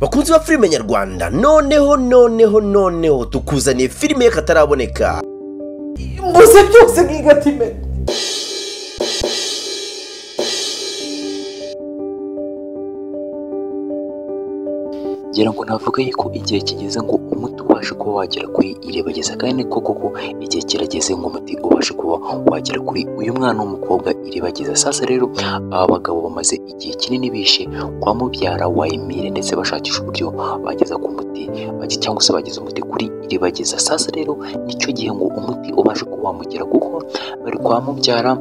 bakunzi ba filime nyarwanda noneho noneho noneho tukuzaniye filime y'akataraboneka gusa byose nk'igatime ngira ngo navuga yuko igihe kigeze ngo umuti ubashe kuba wagera kuri irebageza kandi ni koko ko igihe kirageze ngo umuti ubashe kuba wagera kuri uyu mwana w'umukobwa irebageza sasa rero aba bagabo bamaze igihe kinini bishe kwa mubyara wa Emile ndetse bashakisha uburyo bageza ku muti bage- cyangwa se bageza umuti kuri irebageza sasa rero nicyo gihe ngo umuti ubashe kuba wamugera kuko bari kwa mubyara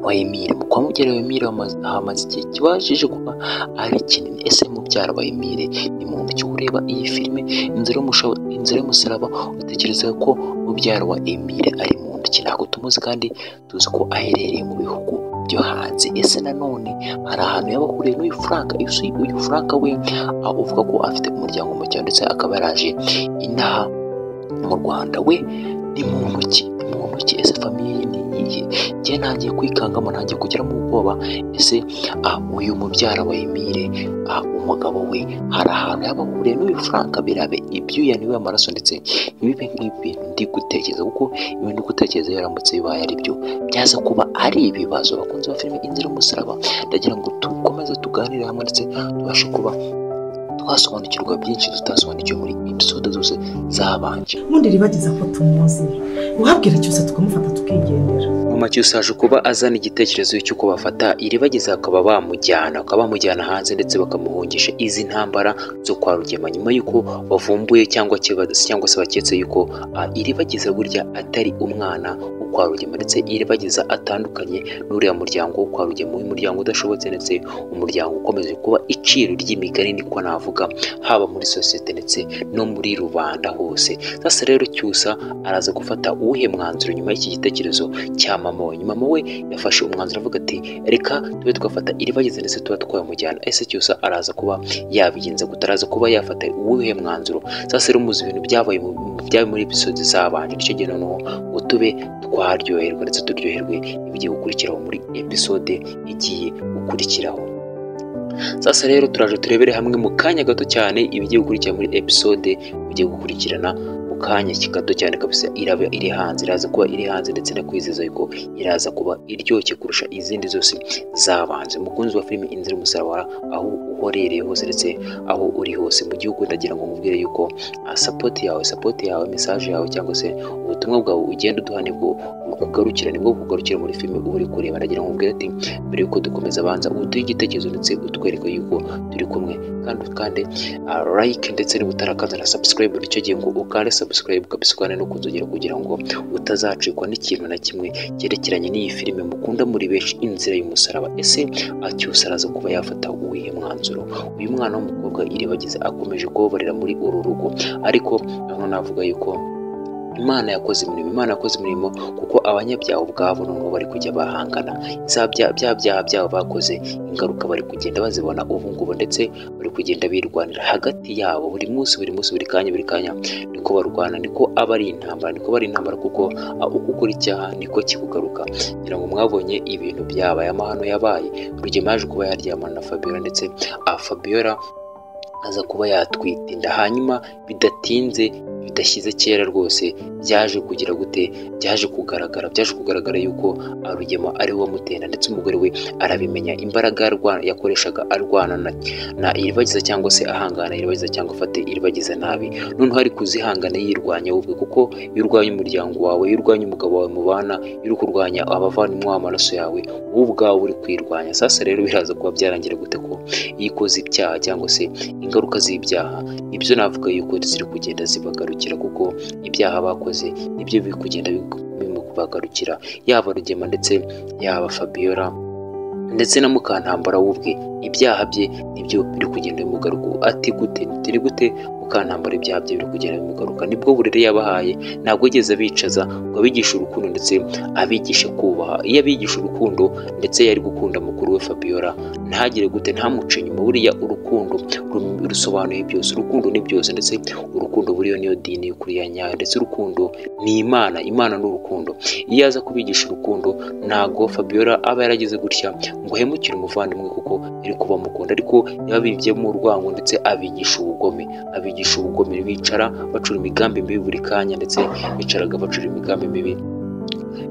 wa Emile mu kwa mubyara wa Emile hamaze- hamaze igihe kibashije kuba ari kinini ese mubyara wa Emile ni muntu ki ureba iyi filime inzira y'umusha- inzira y'umusaraba utekereza ko mubyara wa Emile ari muntu ki ntabwo tumuzi kandi tuzi ko aherereye mu bihugu byo hanze ese nanone hari ahantu yaba ahuriye n'uyu Frank ese uyu Frank we ah, uvuga ko afite umuryango muke ndetse akaba yaraje inaha mu Rwanda we ni muntu ki ni muntu ki ese famiye ye ni iyihe njye ntangiye kwikangamo ntangiye kugiramo ubwoba ese ah, uyu mubyara wa Emile ah, umugabo we hari ahantu yaba ahuriye n'uyu Frank birabe ibyuya niwe amaraso ndetse ntibibe nk'ibintu ndi gutekereza kuko ibi ndi gutekereza yaramutse bibaye ari byo byaza kuba ari ibibazo bakunze ba filime inzira y'umusaraba ndagira ngo dukomeze tuganire hamwe ndetse tubashe kuba twasobanukirwa byinshi tutasobanukiwe muri episode zose zabanje ubundi ribageza ko tumuzi uhabwira cyose tukamufata tukigendera mu make ushaje kuba azana igitekerezo cy'uko bafata iribageza bakaba bamujyana bakaba bamujyana hanze ndetse bakamuhungisha izi ntambara zo kwa rugema nyuma y'uko bavumbuye cyangwa kiba- cyangwa se baketse y'uko ah, iribageza burya atari umwana wo kwa rugema ndetse iribageza atandukanye n'uriya muryango wo kwa rugema w'umuryango udashobotse ndetse umuryango ukomeje kuba iciro ry'imigani niko navuga haba muri sosiyete ndetse no muri rubanda hose sasa rero cyusa araza gufata uwuhe mwanzuro nyuma y'iki gitekerezo cya mama we nyuma mama we yafashe umwanzuro avuga ati reka tube twafata iribageze ndetse tuba twamujyana ese cyose araza kuba yabigenza gute araza kuba yafata uwuhe mwanzuro sasa rero muzi ibintu byabaye mu- mu- byabaye muri episode zabanje nicyo gihe noneho ngo tube twaryoherwa ndetse turyoherwe ibigiye gukurikiraho muri episode igiye gukurikiraho sasa rero turaje turebere hamwe mu kanya gato cyane ibigiye gukurikira muri episode ugiye gukurikirana mu kanya gato cyane kabisa iraba iri hanze iraza kuba iri hanze ndetse no kwizeza yuko iraza kuba iryoshye kurusha izindi zose zabanje mukunzi wa filime inzira y'umusaraba aho uherereye hose ndetse aho uri hose mu gihugu ndagira ngo nkubwire yuko ah, sapoti yawe sapoti yawe mesaje yawe cyangwa se ubutumwa bwawe ugenda uduha nibwo bukugarukira nibwo bukugarukira muri filime uba uri kureba ndagira ngo nkubwire ati mbere yuko dukomeza banza uduhe igitekerezo ndetse utwereke yuko turi kumwe kandi kandi ah, like ndetse n'ubutarakaza na subscribe nicyo gihe ngo ukande subscribe kabisa ukande no kunzogera kugira ngo utazacikwa n'ikintu na kimwe cyerekeranye n'iyi filime mukunda muri benshi inzira y'umusaraba ese acyusa araza kuba yafata uwihe mwanzuro uyu mwana w'umukobwa iribagiza akomeje kubabarira muri uru rugo ariko hano navuga yuko Imana yakoze imirimo Imana yakoze imirimo kuko abanyabyaha ubwabo noneho bari kujya bahangana za bya bya byaha byabo bakoze ingaruka bari kugenda bazibona ubu ngubu ndetse bari kugenda birwanira hagati yabo buri munsi buri munsi buri kanya buri kanya niko barwana niko aba ari intambara niko bari intambara kuko ah, uko ukora icyaha niko kikugaruka ngira ngo mwabonye ibintu byabaye amahano yabaye rugema yaje kuba yaryamana na Fabiola ndetse ah, Fabiola aza kuba yatwita inda hanyuma bidatinze bidashyize kera rwose byaje kugira gute byaje kugaragara byaje kugaragara yuko ah, rugema ari we wamutenda ndetse umugore we arabimenya imbaraga yarwa- yakoreshaga arwana na, na iribagiza cyangwa se ahangana iribagiza cyangwa afate iribagiza nabi noneho ari kuzihangana yirwanya we ubwe kuko iyo urwanya umuryango wawe iyo urwanya umugabo wawe mubana iyo uri kurwanya abavandimwe w'amaraso yawe wowe ubwawe uri kwirwanya sasa rero biraza kuba byarangira gute ko iyo ukoze ibyaha cyangwa se ingaruka z'ibyaha nibyo navuga yuko ziri kugenda zibagarukira kuko ibyaha bakoze nibyo biri kugenda bigu- bimubagarukira yaba rugema ndetse yaba fabiola ndetse na mukantambara we ubwe ibyaha bye nibyo biri kugenda bimugaruka ati gute turi gute mukantambara ibyaha bye biri kugenda bimugaruka nibwo burere yabahaye ntabwo yigeze abicaza ngo abigishe urukundo ndetse abigishe kubaha iyo abigisha urukundo ndetse yari gukunda mukuru we fabiola ntagire gute ntamuce nyuma buriya urukundo ru- rusobanuye byose urukundo ni byose ndetse urukundo buriyo niyo dini y'ukuri ya nyayo ndetse urukundo ni imana imana ni urukundo iyo aza kubigisha urukundo ntago fabiola aba yaragize gutya ngo uhemukire umuvandimwe kuko yari kuba amukunda ariko yababibyemo urwango ndetse abigisha ubugome abigisha ubugome bicara bacura imigambi mibi buri kanya ndetse bicaraga bacura imigambi mibi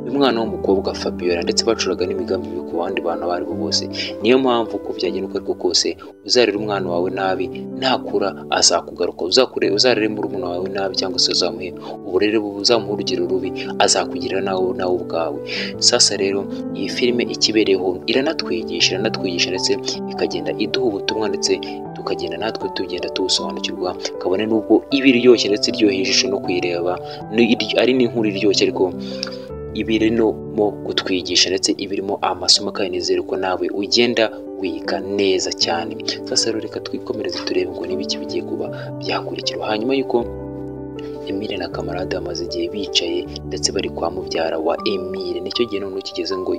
umwana w'umukobwa Fabiola ndetse bacuraga n'imigambi mibi ku bandi bantu abo ari bo bose niyo mpamvu uko byagenda uko ariko kose uzarera umwana wawe nabi ntakura azakugaruka uzakure uzarere murumuna wawe nabi cyangwa se uzamuhe uburere bubi uzamuha urugero rubi azakugirira nawe nawe ubwawe sasa rero iyi filime ikibereyeho iranatwigisha iranatwigisha ndetse ikagenda iduha ubutumwa ndetse tukagenda natwe tugenda tubusobanukirwa kabone n'ubwo iba iryoshye ndetse iryoheye ijisho no kuyireba ni- ari n'inkuru iryoshye ariko ibirimo kutwigisha ndetse ibirimo amasomo kandi nizere ko nawe ugenda wiga neza cyane sasa rero reka twikomereze turebe ngo niba iki bigiye kuba byakurikiraho hanyuma y'uko Emile na kamarade bamaze igihe bicaye ndetse bari kwa mubyara wa Emile nicyo gihe noneho kigeze ngo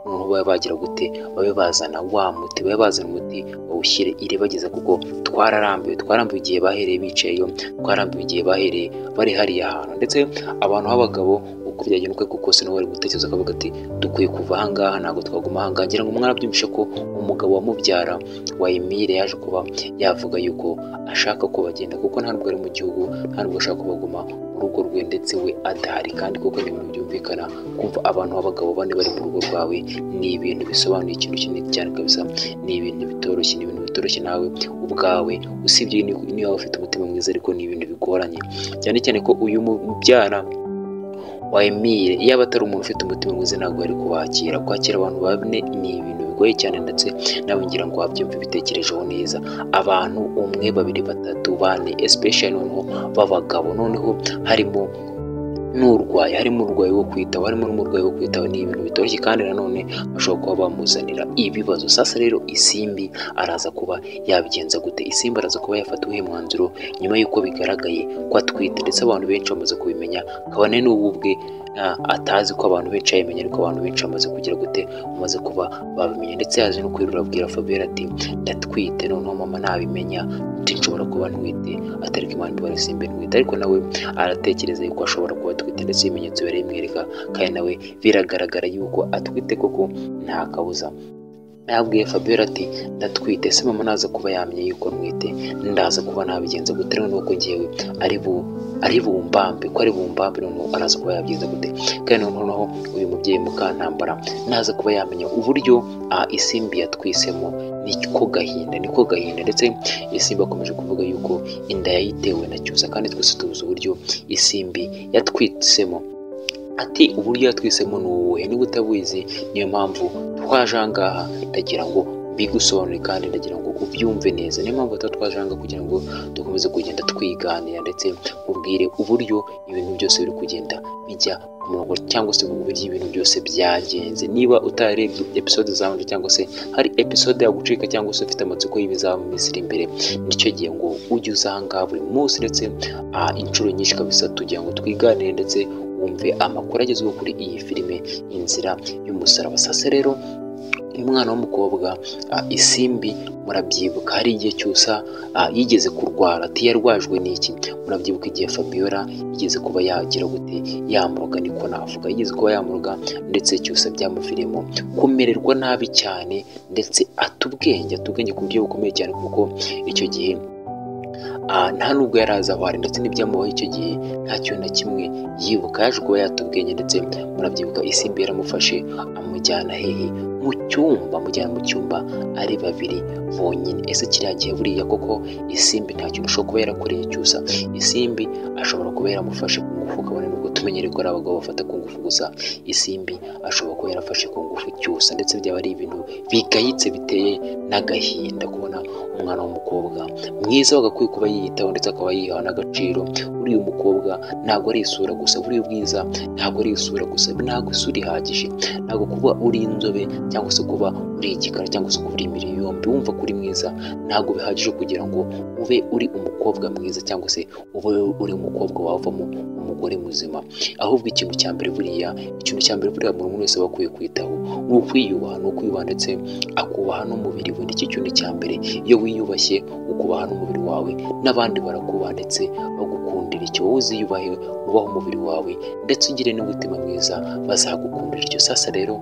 noneho babe bagira gute babe bazana wa muti babe bazana umuti bawushyire iribagiza kuko twararambiwe twarambiwe igihe bahereye bicayeyo twarambiwe igihe bahereye bari hariya ahantu ndetse abantu b'abagabo uko byagenda uko kose nabo bari gutekereza akavuga ati dukwiye kuva ahangaha ntabwo twaguma ahangaha ngira ngo mwarabyumvishe ko umugabo wa mubyara wa Emile yaje kuba yavuga yuko ashaka ko bagenda kuko nta nubwo ari mu gihugu nta nubwo ashaka ko baguma mu rugo rwe ndetse we adahari kandi kuko ni ibintu byumvikana kumva abantu b'abagabo bane bari mu rugo rwawe ni ibintu bisobanuye ikintu kinini cyane kabisa ni ibintu bitoroshye ni ibintu bitoroshye nawe ubwawe usibye ni- niba ufite umutima mwiza ariko ni ibintu bigoranye cyane cyane ko uyu mubyara wa Emile yaba atari umuntu ufite umutima mwiza ntabwo yari kubakira kwakira abantu bane ni ibintu bigoye cyane ndetse nawe ngira ngo wabyumve bitekerejeho neza abantu umwe babiri batatu bane especially noneho b'abagabo noneho harimo n'urwaye harimo urwaye wo kwitaba harimo n'umurwayi wo kwitaba ni ibintu bitoroshye kandi nanone bashobora kuba bamuzanira ibibazo sasa rero isimbi araza kuba yabigenza gute isimbi araza kuba yafata uwuhe mwanzuro nyuma y'uko bigaragaye ko atwite ndetse abantu benshi bamaze kubimenya kabone n'ubu ubwe ah, atazi ko abantu benshi yabimenya ariko abantu benshi bamaze kugira gute bamaze kuba babimenya ndetse yaje no kwirura abwira Fabiola ati ndatwite noneho mama nabimenya ati nshobora kuba ntwite atari ko Imana ibara simbi ntwite ariko nawe aratekereza yuko ashobora kuba atwite ndetse ibimenyetso birabimwereka kandi nawe biragaragara yuko atwite koko nta kabuza yabwiye Fabiola ati ndatwite se mama naza kuba yamye yuko ntwite ndaza kuba nabigenza gute rero nuko ngewe ari bu ari bumbambe ko ari bumbambe noneho araza kuba yabigenza gute kandi noneho uyu mubyeyi mukantambara naza kuba yamenya uburyo ah, isimbi yatwisemo niko gahinda niko gahinda ndetse isimbi akomeje kuvuga yuko inda yayitewe na cyusa kandi twese tubuze uburyo isimbi yatwitsemo ati uburyo yatwisemo ni ubuhe niba utabuzi niyo mpamvu twaje aha ngaha ndagira ngo bigusobanure kandi ndagira ngo ubyumve neza niyo mpamvu tuba twaje aha ngaha kugira ngo dukomeze kugenda twiganira ndetse nkubwire uburyo ibintu byose biri kugenda bijya ku murongo cyangwa se uburyo ibintu byose byagenze niba utarebye episode zabanje cyangwa se hari episode yagucika cyangwa se ufite amatsiko y'ibizaba mu minsi iri imbere nicyo gihe ngo ujye uza aha ngaha buri munsi ndetse ah, inshuro nyinshi kabisa tugira ngo twiganire ndetse wumve amakuru agezweho kuri iyi filime inzira y'umusaraba sasa rero uyu mwana w'umukobwa ah, isimbi murabyibuka hari igihe cyusa ah, yigeze kurwara ati yarwajwe n'iki murabyibuka igihe fabiola yigeze kuba yagira gute yamuroga niko navuga yigeze kuba yamuroga ndetse cyusa byamuviriyemo kumererwa nabi cyane ndetse atubwenge atubwenge ku buryo bukomeye cyane kuko icyo gihe Ah, nta nubwo yari azi aho ari ndetse n'ibyamubaho icyo gihe nta kintu na kimwe yibuka yaje kuba yatubwenge ndetse murabyibuka isimbi yaramufashe amujyana hehe mu cyumba amujyana mu cyumba ari babiri bonyine ese kiriya gihe buriya koko isimbi nta kintu ushobora kuba yarakoreye cyusa isimbi ashobora kuba yaramufashe ku ngufu kabone nubwo tumenyereye ko ari abagabo bafata ku ngufu gusa isimbi ashobora kuba yarafashe ku ngufu cyusa ndetse byaba ari ibintu bigayitse biteye n'agahinda kubona umwana w'umukobwa mwiza wagakwiye kuba yiyitaho ndetse akaba yiha n'agaciro uriya umukobwa ntabwo ari isura gusa buriya ubwiza ntabwo ari isura gusa ntabwo isura ihagije ntabwo kuba uri inzobe cyangwa se kuba uri igikara cyangwa se kuba uri imibiri yombi wumva ko uri mwiza ntabwo bihagije kugira ngo ube uri umukobwa mwiza cyangwa se ube uri umukobwa wavamo umugore muzima ahubwo ikintu cya mbere buriya ikintu cya mbere buriya buri muntu wese aba akwiye kwitaho ni ukwiyubaha ni ukwiyubaha ndetse akubaha n'umubiri we nicyo kintu cya mbere iyo wiyubashye ukubaha n'umubiri wawe n'abandi barakubaha ndetse bagukundira icyo wowe uziyubahe ubaha umubiri wawe ndetse ugire n'umutima mwiza bazagukundira icyo sasa rero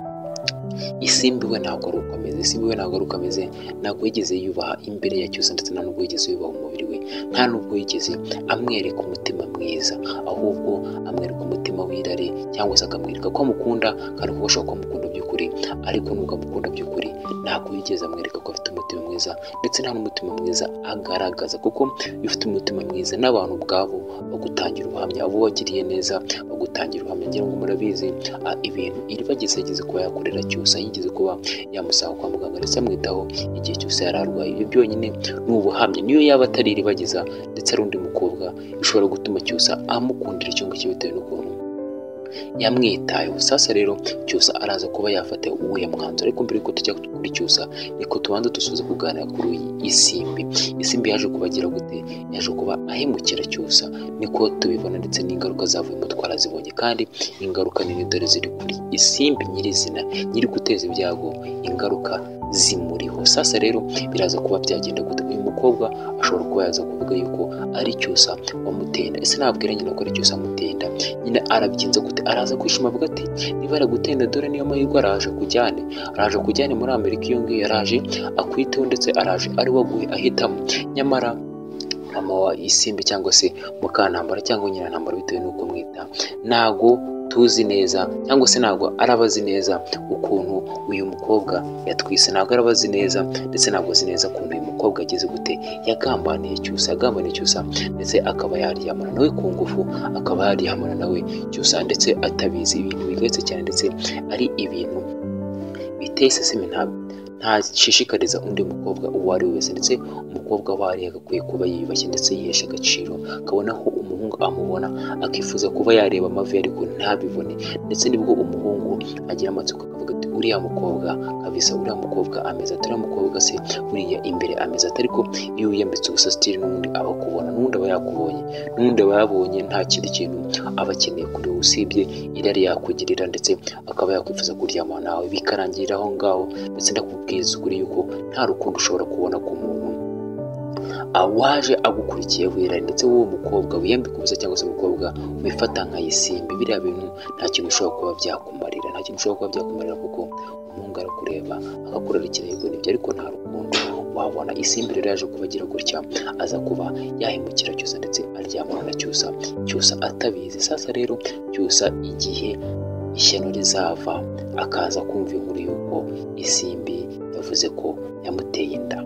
isimbi we ntabwo ari uko ameze isimbi we ntabwo ari uko ameze ntabwo yigeze yubaha imbere ya cyose ndetse nta nubwo yigeze yubaha umubiri we nta nubwo yigeze amwereka umutima mwiza ahubwo amwereka umutima w'irare cyangwa se akamwereka ko amukunda kandi ko ashobora kuba amukunda by'ukuri ariko nubwo amukunda by'ukuri ntabwo yigeze amwereka ko afite umutima mwiza ndetse nta n'umutima mwiza agaragaza kuko iyo ufite umutima mwiza n'abantu ubwabo bagutangira ubuhamya abo wagiriye neza bagutangira ubuhamya ngira ngo murabizi ah, ibintu iribagize yigeze kuba yakorera cyose yigeze kuba yamusanga kwa muganga ndetse amwitaho igihe cyose yari arwaye ibyo byonyine ni ubuhamya niyo yaba atari iribagiza ndetse ari undi mukobwa bishobora gutuma cyose amukundira icyumba cye bitewe n'ukuntu yamwitayeho sasa rero cyusa araza kuba yafata uwuhe mwanzuro ariko mbere yuko tujya kuri cyusa niko tubanza dusoza kuganira kuri iyi isimbi isimbi yaje kubagira gute yaje kuba ahemukira cyusa niko tubibona ndetse n'ingaruka zavuyemo twarazibonye kandi ingaruka nini dore ziri kuri isimbi nyirizina nyiri guteza ibyago ingaruka zimuriho sasa rero biraza kuba byagenda gute uyu mukobwa ashobora kuba yaza kuvuga yuko ari cyusa wamutenda ese nabwira nyina ko ari cyusa amutenda nyine arabyinze gute araza kwishima avuga ati niba aragutenda dore niyo mahirwe araje kujyane araje kujyane muri amerika iyo ngiyo yaraje akwiteho ndetse araje ari waguye ahitamo nyamara mama wa isimbi cyangwa se mukantambara cyangwa nyina ntambara bitewe n'uko mwita ntago tuzi neza cyangwa se ntabwo arabazi neza ukuntu uyu mukobwa yatwise ntabwo arabazi neza ndetse ntabwo azi neza ukuntu uyu mukobwa ageze gute yagambaniye cyusa yagambaniye cyusa ndetse akaba yaryamana nawe ku ngufu akaba yaryamana nawe cyusa ndetse atabizi ibintu bigeretse cyane ndetse ari ibintu biteye isesemi ntabwo ntashishikariza undi mukobwa uwo ari we wese ndetse umukobwa aho ari agakwiye kuba yiyubashye ndetse yihesha agaciro akabona ko umuhungu amubona akifuza kuba yareba amavi ariko ntabibone ndetse nibwo umuhungu agira amatsiko akavuga ati uriya mukobwa kabisa uriya mukobwa ameze ati uriya mukobwa se buriya imbere ameze ati ariko iyo wiyambitse ubusa sitiri n'ubundi aba akubona n'ubundi aba yakubonye n'ubundi aba yabonye nta kindi kintu aba akeneye kuri wowe usibye irari yakugirira ndetse akaba yakwifuza kuryama nawe bikarangirira aho ngaho ndetse ndakubwiza ukuri yuko nta rukundo ushobora kubona ku muntu awaje agukurikiye wera ndetse wowe mukobwa wiyambika ubusa cyangwa se umukobwa wifata nka isimbi biriya bintu nta kintu ushobora kuba byakumarira nta kintu ushobora kuba byakumarira kuko umuhungu arakureba agakorera ikirego nibyo ariko nta rukundo wabona isimbi rero yaje kubagira gutya aza kuba yahemukira cyusa ndetse aryamana na cyusa cyusa atabizi sasa rero cyusa igihe ishyano rizava akaza kumva inkuru y'uko isimbi yavuze ko yamuteye inda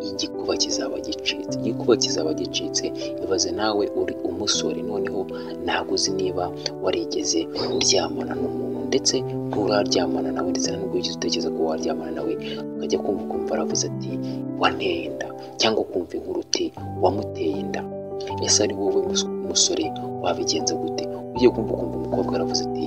igikuba kizaba gicitse igikuba kizaba gicitse ibaze nawe uri umusore noneho ntabwo uzi niba warigeze uryamana n'umuntu ndetse nturaryamana nawe ndetse nta nubwo wigeze utekereza ko waryamana nawe ukajya kumva ukumva aravuze ati wanteye inda cyangwa ukumva inkuru uti wamuteye inda ese ari wowe mus- musore wabigenza gute ugiye kumva ukumva umukobwa aravuze ati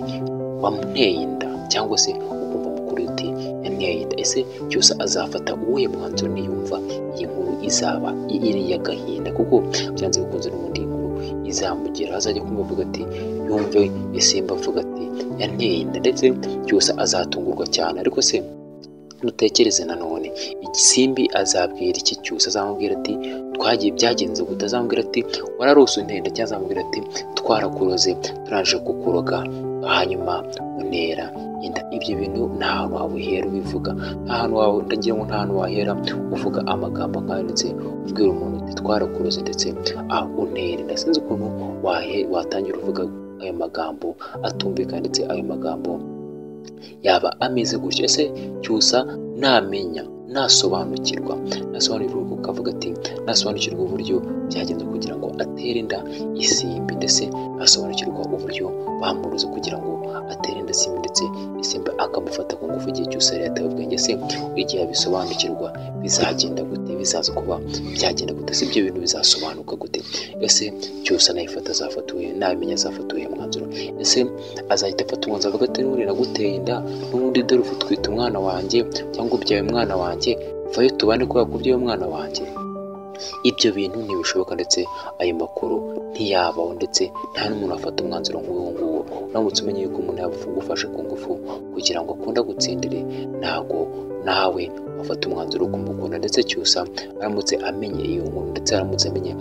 wamuteye inda cyangwa se ukumva mukuru uti yanteye inda ese cyose azafata uwuhe mwanzuro niyumva iyi nkuru izaba iri y'agahinda kuko byanze bikunze n'ubundi iyi nkuru izamugera azajya kumva avuga ati yumve isimba avuga ati yanteye inda ndetse cyose azatungurwa cyane ariko se nutekereze nanone igisimbi azabwira iki cyose azamubwira ati twagiye byagenze gute azamubwira ati wararose untenda cyangwa azamubwira ati twarakuroze turaje kukuroga hanyuma unera inda ibyo bintu nta hantu wabuhera ubivuga nta hantu wawe ndagira ngo nta hantu wahera uvuga amagambo nk'ayo ndetse ubwira umuntu uti twarakuroze ndetse ah, unera inda sinzi ukuntu wahe- watangira uvuga ayo magambo atumvikana ndetse ayo magambo yaba ameze gutya ese cyusa namenya nasobanukirwa nasobanukirwa ukavuga ati nasobanukirwa uburyo byagenze kugira ngo atere inda isimbi ndetse nasobanukirwa uburyo bamuruze kugira ngo atere inda isimbi ndetse isimbi akamufata ku ngufu igihe cyose yari yataye ubwenge se igihe abisobanukirwa bizagenda gute bizaza kuba byagenda gute se ibyo bintu bizasobanuka gute ese cyose nayifata azafatuye namenya azafatuye mwanzuro ese azahita afata umwanzuro avuga ati n'ubundi naguteye inda n'ubundi dore ufu twita umwana wanjye cyangwa ubyaye umwana wanjye vayo tubane kubera ko ubyaye umwana wanjye ibyo bintu ntibishoboka ndetse ayo makuru ntiyabaho ndetse nta n'umuntu wafata umwanzuro nk'uwo nguwo uramutse umenye yuko umuntu yagufashe ku ngufu kugira ngo akunda agutsindire ntabwo nawe wafata umwanzuro wo kumukunda ndetse cyusa aramutse amenye iyo nkuru ndetse aramutse amenye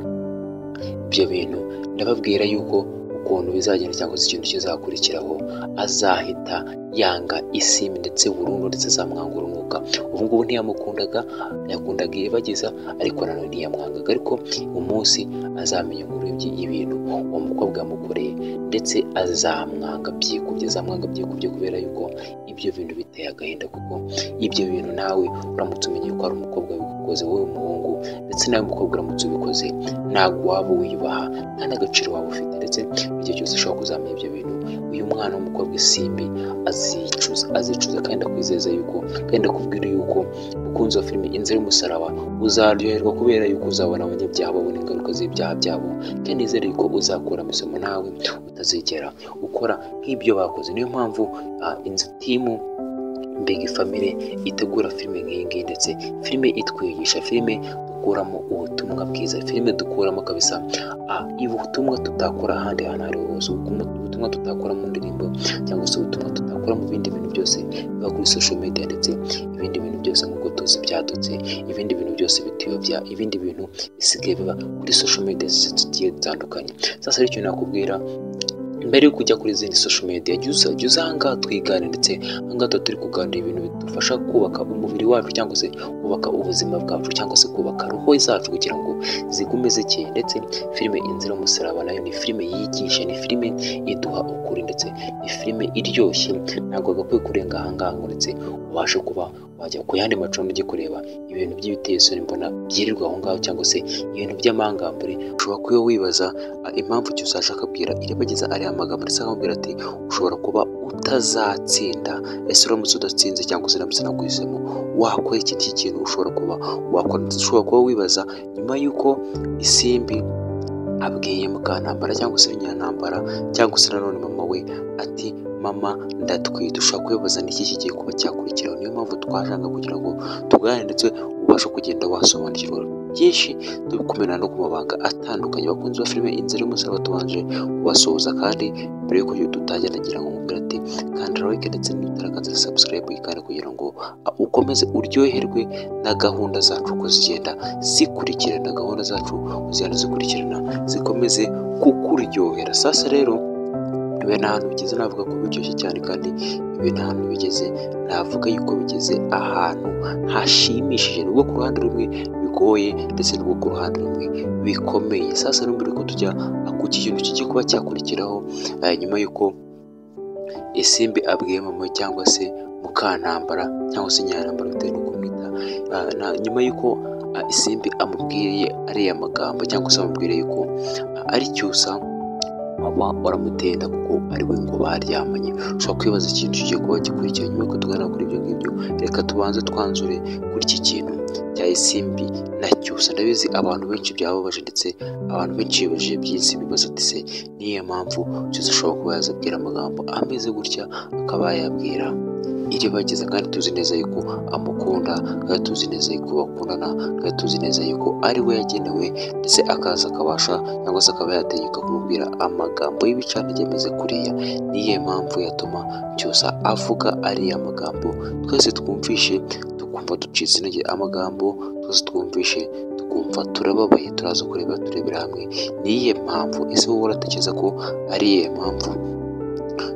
ibyo bintu ndababwira yuko ukuntu bizagenda cyangwa se ikintu kizakurikiraho azahita yanga isimu ndetse burundu ndetse azamwanga urunuka ubu ngubu ntiyamukundaga yakundaga iribagiza ariko nanone ntiyamwangaga ariko umunsi azamenya umuribyi y'ibintu uwo mukobwa yamukoreye ndetse azamwanga byikubye azamwanga byikubye kubera yuko ibyo bintu biteye agahinda kuko ibyo bintu nawe uramutse umenye ko hari umukobwa wabikoze wowe umuhungu ndetse nawe mukobwa uramutse ubikoze ntabwo waba wiyubaha nta n'agaciro waba ufite ndetse igihe cyose ushobora kuzamenya ibyo bintu uyu mwana w'umukobwa isimbi azicuza azicuza kandi akwizeza yuko kandi akubwira yuko umukunzi wa filime inzira y'umusaraba uzaryoherwa kubera yuko uzabona abanyabyaha babona ingaruka z'ibyaha byabo kandi nizere yuko uzakura amasomo nawe utazigera ukora nk'ibyo bakoze niyo mpamvu ah, inzu timu mbega famire itegura filime nk'iyi ngiyi ndetse filime itwigisha filime dukuramo ubutumwa bwiza filime dukuramo kabisa ah, ubutumwa tutakura ahandi hantu ari hose ubutumwa tutakura mu ndirimbo cyangwa se ubutumwa tutakura mu bindi bintu byose biba kuri social media ndetse ibindi bintu byose nk'uko tuzi byadutse ibindi bintu byose bituyobya ibindi bintu bisigaye biba kuri social media zigiye zitandukanye sasa rero icyo nakubwira mbere yo kujya kuri izindi social media jya uza jya uza ahangaha twigane ndetse ahangaha tuba turi kuganira ibintu bidufasha kubaka umubiri wacu cyangwa se kubaka ubuzima bwacu cyangwa se kubaka roho zacu kugira ngo zigume zikeye ndetse filime inzira y'umusaraba nayo ni filime yigisha ni filime iduha ukuri ndetse ni filime iryoshye ntabwo agakwiye kurenga ahangaha ngo ndetse ubashe kuba wajya ku yandi macumbi ujye kureba ibintu by'ibiteye isoni mbona byirirwa aho ngaho cyangwa se ibintu by'amangambure ushobora kuba wibaza ah, impamvu icyo ushaje akabwira iribagiza ariya magambo ndetse akamubwira ati ushobora kuba utazatsinda ese uramutse udatsinze cyangwa se uramutse nagwisemo wakora iki ngiki kintu ushobora kuba wakora ndetse ushobora kuba wibaza nyuma y'uko isimbi abwiye mukanambara cyangwa se nyirantambara cyangwa se nanone mama we ati mama ndatwite ushobora kubibaza n'iki kigiye kuba cyakurikiraho niyo mpamvu twashaka kugira ngo tuganire ndetse ubashe kugenda wasobanukirwa byinshi dukomera no ku mabanga atandukanye bakunze ba filime inzira y'umusaraba tubanje kubasuhuza kandi mbere y'uko dutangira nagira ngo mubwira ati kanda like ndetse n'utarakaza subscribe kandi kugira ngo ah, ukomeze uryoherwe na gahunda zacu uko zigenda zikurikirana gahunda zacu zigenda zikurikirana zikomeze kukuryohera sasa rero ibi ni ahantu bigeze navuga ko biryoshye cyane kandi ibi ni ahantu bigeze navuga yuko bigeze ahantu hashimishije nubwo ku ruhande rumwe bigoye ndetse nubwo ku ruhande rumwe bikomeye sasa n'umbere ko tujya ku kintu kijya kuba cyakurikiraho eh, nyuma y'uko isimbi abwiye mama cyangwa se mukantambara cyangwa se nyarantambara bitewe n'uko umwita Ah, na- nyuma y'uko ah, isimbi amubwiye ariya magambo cyangwa se amubwire yuko ah, ari cyusa waba waramutenda kuko ari we ngo baryamanye ushobora kwibaza ikintu kigiye kuba gikurikira nyuma y'uko tuganira kuri ibyo ngibyo reka tubanze twanzure kuri iki kintu cya isimbi na cyusa ndabizi abantu benshi byababaje ndetse abantu benshi bibajije byinshi bibaza ati se niyo mpamvu cyose ashobora kuba yazabwira amagambo ameze gutya akaba yayabwira iribagiza kandi tuzi neza yuko amukunda kandi tuzi neza yuko bakundana kandi tuzi neza yuko ari we yagenewe ndetse akaza akabasha cyangwa se akaba yategeka kumubwira amagambo y'ibicantege ameze kuriya niyo mpamvu yatuma cyusa avuga ariya magambo twese twumvishe tukumva ducitse intege amagambo twese twumvishe tukumva turababaye turaza kureba turebera hamwe niyo mpamvu ese wowe uratekereza ko ariyo mpamvu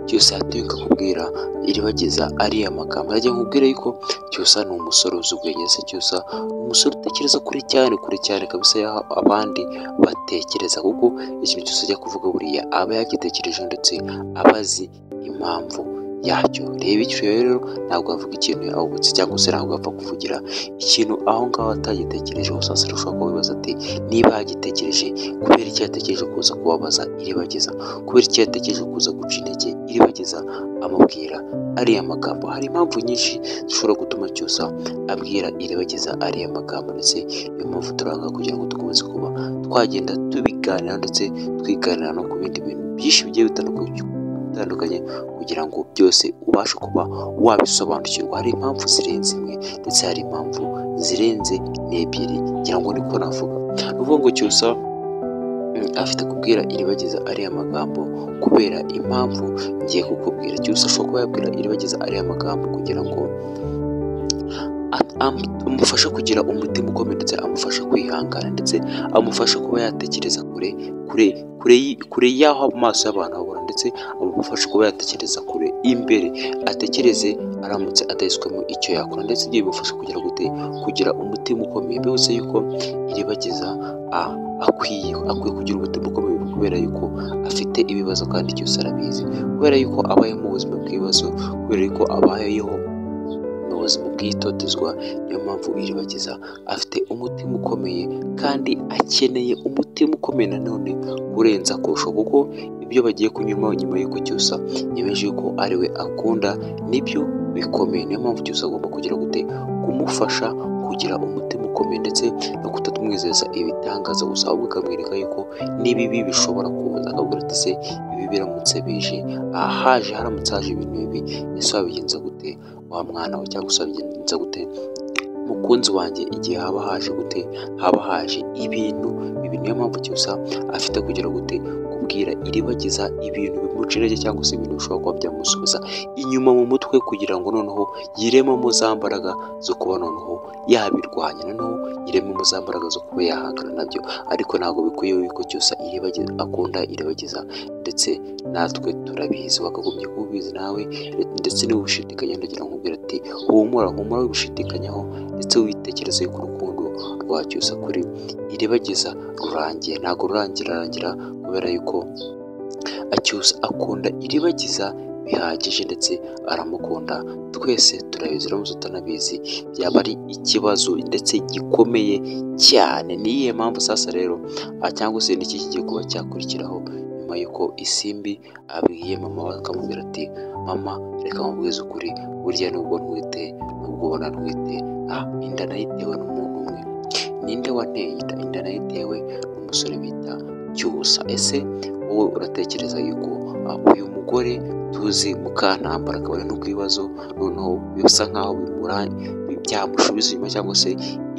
cyose yatuye akakubwira iribagiza ariya magambo yajya nkubwira yuko cyusa ni umusore uzi ubwenge se cyusa ni umusore utekereza kuri cyane kuri cyane kabisa yaho abandi batekereza kuko ikintu cyose ajya kuvuga buriya aba yagitekereje ndetse aba azi impamvu yacyo reba icyo rero ntabwo avuga ikintu yawubutse cyangwa se ntabwo apfa kuvugira ikintu aho ngaho atagitekerejeho sasa ushobora kuba wibaza ati niba yagitekereje kubera icyo yatekereje kuza kubabaza iribagiza kubera icyo yatekereje kuza guca intege iribagiza amubwira ariya magambo hari impamvu nyinshi zishobora gutuma cyusa abwira iribagiza ariya magambo ndetse niyo mpamvu turanga kugira ngo dukomeze kuba twagenda tubiganira ndetse twiganira no ku bindi bintu byinshi bigiye bitandukanye bitandukanye kugira ngo byose ubashe kuba wabisobanukirwa hari impamvu zirenze imwe ndetse hari impamvu zirenze n'ebyiri ngira ngo niko navuga ni ukuvuga ngo cyusa mm, afite kubwira iribagiza ariya magambo kubera impamvu ngiye kukubwira cyose ashobora kuba yabwira iribagiza ariya magambo kugira ngo at- am- amufashe kugira umutima ukomeye ndetse amufashe kwihangana ndetse amufashe kuba yatekereza kure kure kure y- kure y'aho amaso y'abantu abona ndetse amufashe kuba yatekereza kure imbere atekereze aramutse adahitswemo icyo yakora ndetse ibyo bimufasha kugira gute kugira umutima ukomeye bivuze yuko iribagiza a- akwiye akwiye kugira umutima ukomeye kubera yuko afite ibibazo kandi byose arabizi kubera yuko abayeho mu buzima bw'ibibazo kubera yuko abayeho mu buzima bw'itotezwa niyo mpamvu iribagiza afite umutima ukomeye kandi akeneye umutima ukomeye nanone kurenza kurusha kuko ibyo bagiye kunyuramo nyuma y'uko cyusa yemeje yuko ari we akunda nibyo bikomeye niyo mpamvu cyusa agomba kugira gute kumufasha kugira umutima ukomeye ndetse no kutatumwizeza ibitangaza gusa ahubwo akamwereka yuko n'ibibi bishobora kuza akabwira ati se ibi biramutse bije aha haje haramutse haje ibintu bibi ese wabigenza gute wa mwana we cyangwa se wabigenza gute mukunzi wanjye igihe haba haje gute haba haje ibintu ibi niyo mpamvu cyusa afite kugira gute kubwira iribagiza ibintu bimuca intege cyangwa se ibintu bishobora kuba byamusubiza inyuma mu mutwe kugira ngo noneho yirememo za mbaraga zo kuba noneho yabirwanya noneho yirememo za mbaraga zo kuba yahangana nabyo ariko ntabwo bikwiye yuko cyose iribagiza akunda iribagiza ndetse natwe turabizi wakagombye kubizi nawe ndetse niba ubishidikanya ndagira ngo nkubwire ati humura humura wibishidikanyaho ndetse witekereze ku rukundo rwa cyose kuri iribagiza rurangiye ntabwo rurangira rangira kubera yuko acyusa akunda iribagiza bihagije ndetse aramukunda twese turabizi uramutse utanabizi byaba ari ikibazo ndetse gikomeye cyane niyihe mpamvu sasa rero ah, cyangwa se n'iki kigiye kuba cyakurikiraho nyuma y'uko isimbi abwiye mama we akamubwira ati mama reka mubwize ukuri burya nubwo ntwite nubwo ubona ntwite ah, inda nayitewe n'umuntu umwe ninde wanteye inda inda nayitewe n'umusore bita cyusa ese wowe uratekereza yuko ah, uyu mugore tuzi mukantambara akaba ari n'ubwibazo noneho bisa nkaho bimura- byamusubiza inyuma cyangwa se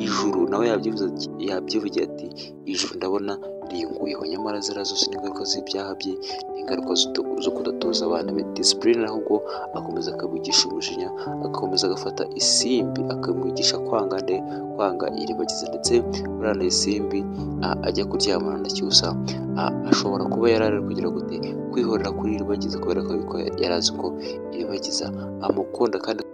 ijuru nawe yabyivuze ati- yabyivugiye ati ijuru ndabona ringuyeho nyamara ziriya zose ni ingaruka z'ibyaha bye ni ingaruka zo- zo kudatoza abana be disipurine ahubwo akomeza akabigisha umujinya agakomeza agafata isimbi akamwigisha kwanga nde kwanga iribagiza ndetse buriya na isimbi a- ajya kuryamana na cyusa a- ashobora kuba yari ari kugira gute kwihorera kuri iribagiza kubera ko ariko yari azi ko iribagiza amukunda kandi